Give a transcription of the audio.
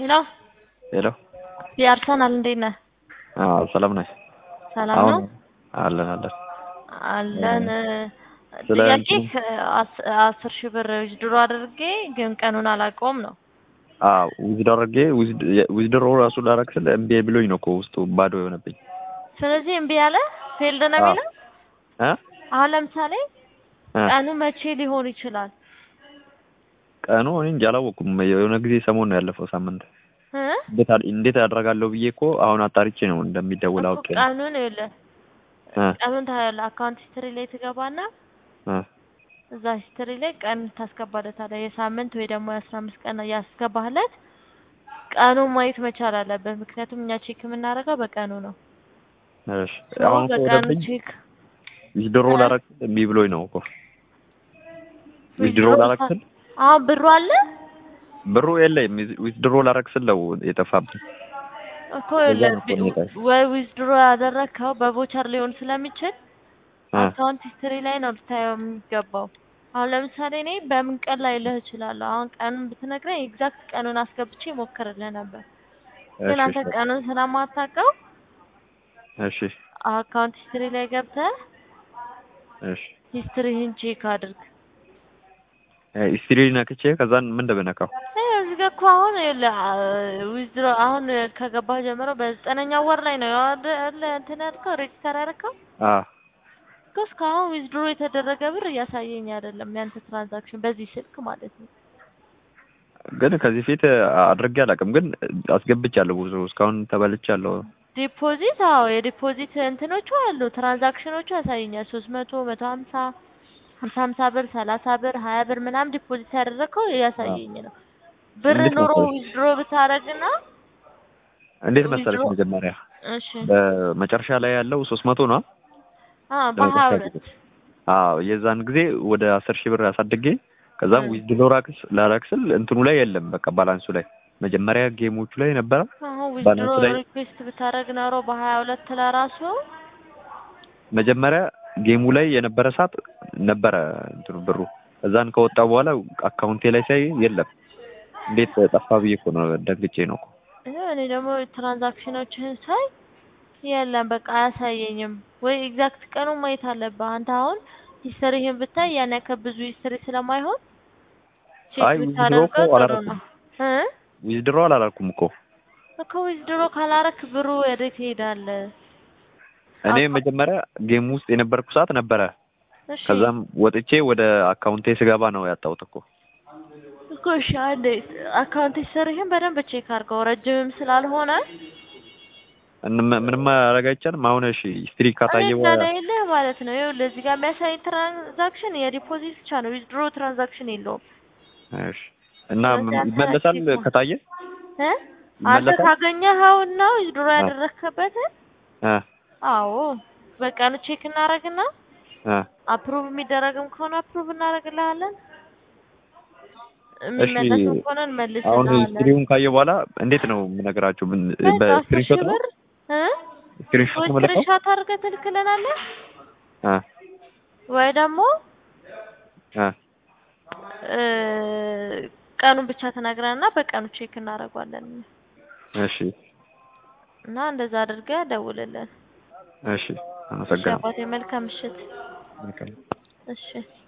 ሄሎ ሄሎ የአርሰናል እንዴት ነህ? አዎ ሰላም ነሽ? ሰላም ነው አለን አለን አለን። ስለ ጥያቄ እንትኑ- አስር ሺህ ብር ድሮ አድርጌ ግን ቀኑን አላውቀውም ነው። አዎ ዊዝድ አድርጌ ዊዝድሮ ራሱ ላረግ ስል እምቢ ብሎኝ ነው እኮ ውስጡ ባዶ የሆነብኝ ስለዚህ እምቢ ያለ ፌልድ ነው አዎ። የሚለው። እ አሁን ለምሳሌ እ ቀኑ መቼ ሊሆን ይችላል? ቀኑ እኔ እንጃ አላወኩም። የሆነ ጊዜ ሰሞን ነው ያለፈው ሳምንት እ? እንዴት አድ- እንዴት ያደርጋለሁ ብዬ እኮ አሁን አጣርቼ ነው እንደሚደውል እኮ አውቄ ነው። ቀኑን ይኸውልህ እ ቀኑን ታያለህ። አካውንት ሂስትሪ ላይ ትገባና እ እዛ ሂስትሪ ላይ ቀን ታስገባለታለህ። የሳምንት ወይ ደግሞ የአስራ አምስት ቀን ያስገባህለት ቀኑን ማየት መቻል አለበት። ምክንያቱም እኛ ቼክ የምናደርገው በቀኑ ነው። እሺ ሰው አሁን እኮ በቀኑ ወደብኝ ቼክ ዊዝድሮ እ? ላረግ ስል እምቢ ብሎኝ ነው እኮ ዊዝድሮ ላረግ ስል አሁን ብሩ አለ ብሩ የለኝም። ዊዝድሮ ላረግ ስል ነው የጠፋብኝ። እኮ በዛ ነው እኮ የሚጠፋው። ወይ ዊዝድሮ ያደረግከው በቮቸር ሊሆን ስለሚችል እ አካውንት ሂስትሪ ላይ ነው ልታየው የሚገባው። አሁን ለምሳሌ እኔ በምን ቀን ላይ ልህ እችላለሁ። አሁን ቀኑን ብትነግረኝ ኤግዛክት ቀኑን አስገብቼ ሞክርልህ ነበር። ግን እሺ አንተ እሺ ቀኑን ስለማታውቀው እሺ አካውንት ሂስትሪ ላይ ገብተህ እሺ ሂስትሪህን ቼክ አድርግ። ሂስትሪ ነክቼ ከዛን ምን እንደምነካው ይኸው እዚህ ጋር እኮ አሁን ይኸውልህ ዊዝድሮ አሁን ከገባህ ጀምሮ በዘጠነኛው ወር ላይ ነው አይደል እንትን ያልከው ሬጅስተር ያደረከው አ እኮ እስካሁን ዊዝድሮ የተደረገ ብር እያሳየኝ አይደለም ያንተ ትራንዛክሽን በዚህ ስልክ ማለት ነው። ግን ከዚህ ፊት አድርጌ አላውቅም፣ ግን አስገብቻለሁ ብዙ እስካሁን ተበልቻለሁ። ዲፖዚት አዎ የዲፖዚት እንትኖቹ አሉ ትራንዛክሽኖቹ ያሳየኛል ሶስት መቶ መቶ ሀምሳ ሀምሳ ሀምሳ ብር ሰላሳ ብር ሀያ ብር ምናምን ዲፖዚት ያደረግከው እያሳየኝ ነው። ብር እንዴት ኑሮ መሰለሽ? ዊዝድሮ ብታደርግና እንዴት መሰለሽ ዊዝድሮ- መጀመሪያ እሺ በመጨረሻ ላይ ያለው ሶስት መቶ ነው። አ በሀያ ለመጨረሻ ሁለት ጊዜ አዎ የዛን ጊዜ ወደ አስር ሺህ ብር አሳድጌ ከዛም እ። ዊዝድሮ ራክስ ላረግ ስል እንትኑ ላይ የለም በቃ ባላንሱ ላይ መጀመሪያ ጌሞቹ ላይ ነበረ። አሁን ዊዝድሮ ባላንሱ ላይ ሪኩዌስት ብታደርግ ኖሮ በሀያ ሁለት ለራሱ መጀመሪያ ጌሙ ላይ የነበረ ሰዓት ነበረ እንትኑ ብሩ ከዛን ከወጣ በኋላ አካውንቴ ላይ ሳይ የለም። እንዴት ጠፋ ብዬ እኮ ነው ደንግጬ ነው እኮ። ይኸው እኔ ደግሞ ትራንዛክሽኖችህን ሳይ የለም በቃ አያሳየኝም። ወይ ኤግዛክት ቀኑን ማየት አለብህ አንተ። አሁን ሂስትሪህን ብታይ ያን ያክል ብዙ ሂስትሪ ስለማይሆን ቼክ አይ ዊዝድሮ ብታደርገው እኮ ጥሩ አላረኩም። ነው እ ዊዝድሮ አላላልኩም እኮ እኮ ዊዝድሮ ካላረክ ብሩ ወዴት ይሄዳል? እኔ አካ- መጀመሪያ ጌም ውስጥ የነበርኩ ሰዓት ነበረ። እሺ ከዛም ወጥቼ ወደ አካውንቴ ስገባ ነው ያጣሁት እኮ። እኮ እሺ አንዴ አካውንት ሂስትሪህን በደንብ ቼክ አድርገው ረጅምም ስላልሆነ እንም- ምንም ማድረግ አይቻልም። አሁን እሺ ሂስትሪ ካታየ እኔ በኋላ እንደሌለህ ማለት ነው። ይኸውልህ እዚህ ጋር የሚያሳይ ትራንዛክሽን የዲፖዚት ብቻ ነው። ዊዝድሮ ትራንዛክሽን የለውም። እሺ እና ስለዚህ አንተ ይመለሳል ቼክ ከታየ እ አንተ ይመለሳል? ካገኘኸውና ዊዝድሮ አዎ። ያደረግክበትን እ አዎ በቀኑ ቼክ እናደርግና እ አፕሩቭ የሚደረግም ከሆነ አፕሩቭ እናደርግልሃለን። እሺ የሚመለስም ከሆነ አሁን እንመልስልሃለን። ሂስትሪውን ካየ በኋላ እንዴት ነው የምነግራችሁ? ምን በቃ አስር ሺህ በስክሪንሾት ነው? ብር እ ስክሪንሾት ወይ ነው የምልከው? ስክሪንሾት አድርገህ ትልክልናለህ እ ወይ ደግሞ እ እ ቀኑን ብቻ ተናግረንና በቀኑ ቼክ እናደርገዋለን እሺ እና እንደዛ አድርገህ ደውልልን። እሺ እሺ አመሰግናለሁ። አባቴ መልካም ምሽት። መልካም እሺ